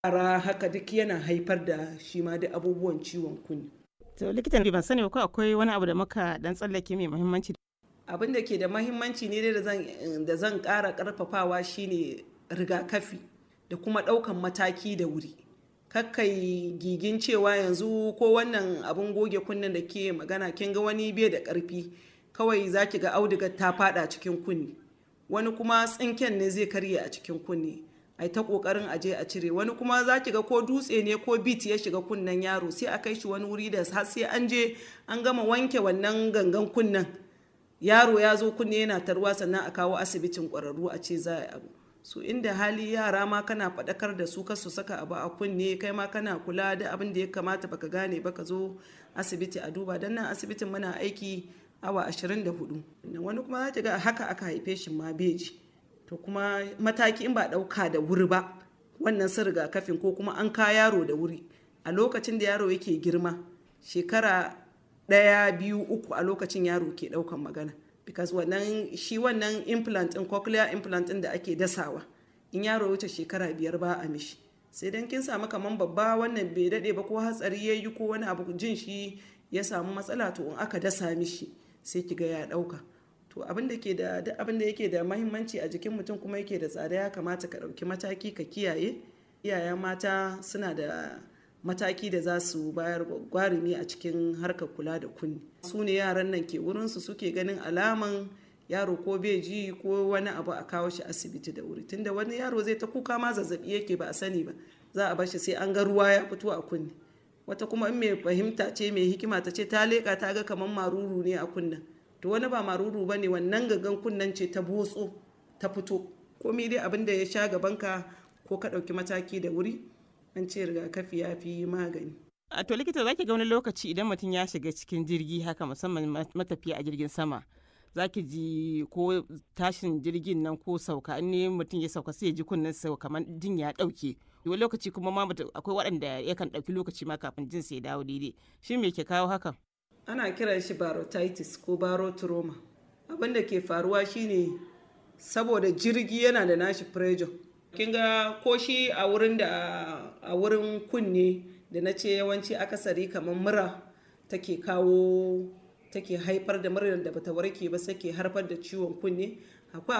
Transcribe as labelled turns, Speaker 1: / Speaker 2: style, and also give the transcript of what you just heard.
Speaker 1: yara haka duk yana haifar da shi ma duk abubuwan ciwon kunne
Speaker 2: to likitan ban sani ko akwai wani abu da muka dan tsallake mai muhimmanci
Speaker 1: abin da ke da mahimmanci ne dai da zan ƙara ƙarfafawa shine rigakafi da kuma ɗaukan mataki da wuri kakkai gigin cewa yanzu ko wannan abin goge kunnen da ke magana kin ga wani bai da ƙarfi kawai za ki ga audigar ta fada cikin kunne wani kuma tsinken ne zai karye a cikin kunne ai ta kokarin aje a cire wani kuma za ki ga ko dutse ne ko bit ya shiga kunnen yaro sai a kai shi wani wuri da har sai an je an gama wanke wannan gangan kunnen yaro ya zo kunne yana tarwa sannan a kawo asibitin kwararru a ce za a abu su inda hali yara ma kana faɗakar da su kasu saka abu a kunne kai ma kana kula da abin da ya kamata baka gane ba ka zo asibiti a duba don nan asibitin muna aiki awa 24 wani kuma za ga haka aka haife shi ma beji to kuma mataki in ba ɗauka da wuri ba wannan sun rigakafin ko kuma an ka yaro da wuri a lokacin da yaro yake girma shekara ɗaya biyu uku a lokacin yaro ke ɗaukan magana because wannan shi wannan implant in cochlear implant din da ake dasawa in yaro wuce shekara biyar ba a mishi sai dan kin samu kaman babba wannan bai dade ba ko hatsari ya yi ko wani abu jin shi ya samu matsala to in aka dasa mishi sai kiga ya dauka to abin da ke da duk abin da yake da mahimmanci a jikin mutum kuma yake da tsada ya kamata ka dauki mataki ka kiyaye iyayen mata suna da mataki da za su bayar gwarimi a cikin harkar kula da kunni su ne yaran nan ke wurinsu suke ganin alaman yaro ko bai ji ko wani abu a kawo shi asibiti da wuri tunda wani yaro zai ta kuka ma zazzabi yake ba a sani ba za a bar shi sai an ga ruwa ya fito a kunni wata kuma in mai fahimta ce mai hikima ta ce ta leƙa ta ga kamar maruru ne a kunnen to wani ba maruru ba ne wannan gagan kunnen ce ta botso ta fito komai dai abin da ya sha gabanka ko ka ɗauki mataki da wuri an ce rigakafi ya fi magani.
Speaker 2: A to likita zaki ga wani lokaci idan mutum ya shiga cikin jirgi haka musamman matafiya a jirgin sama zaki ji ko tashin jirgin nan ko sauka in ne mutum ya sauka sai ya ji kunnen sau kamar jin ya dauke wani lokaci kuma ma akwai waɗanda yakan ɗauki lokaci ma kafin jin sai dawo daidai shi me ke kawo hakan
Speaker 1: ana kiran shi barotitis ko barotrauma abin da ke faruwa shine saboda jirgi yana da nashi pressure kin ga ko shi a wurin da a wurin kunne da na ce yawanci akasari kamar mura take kawo take haifar da murar da bata warke ba sai ke haifar da ciwon kunne akwai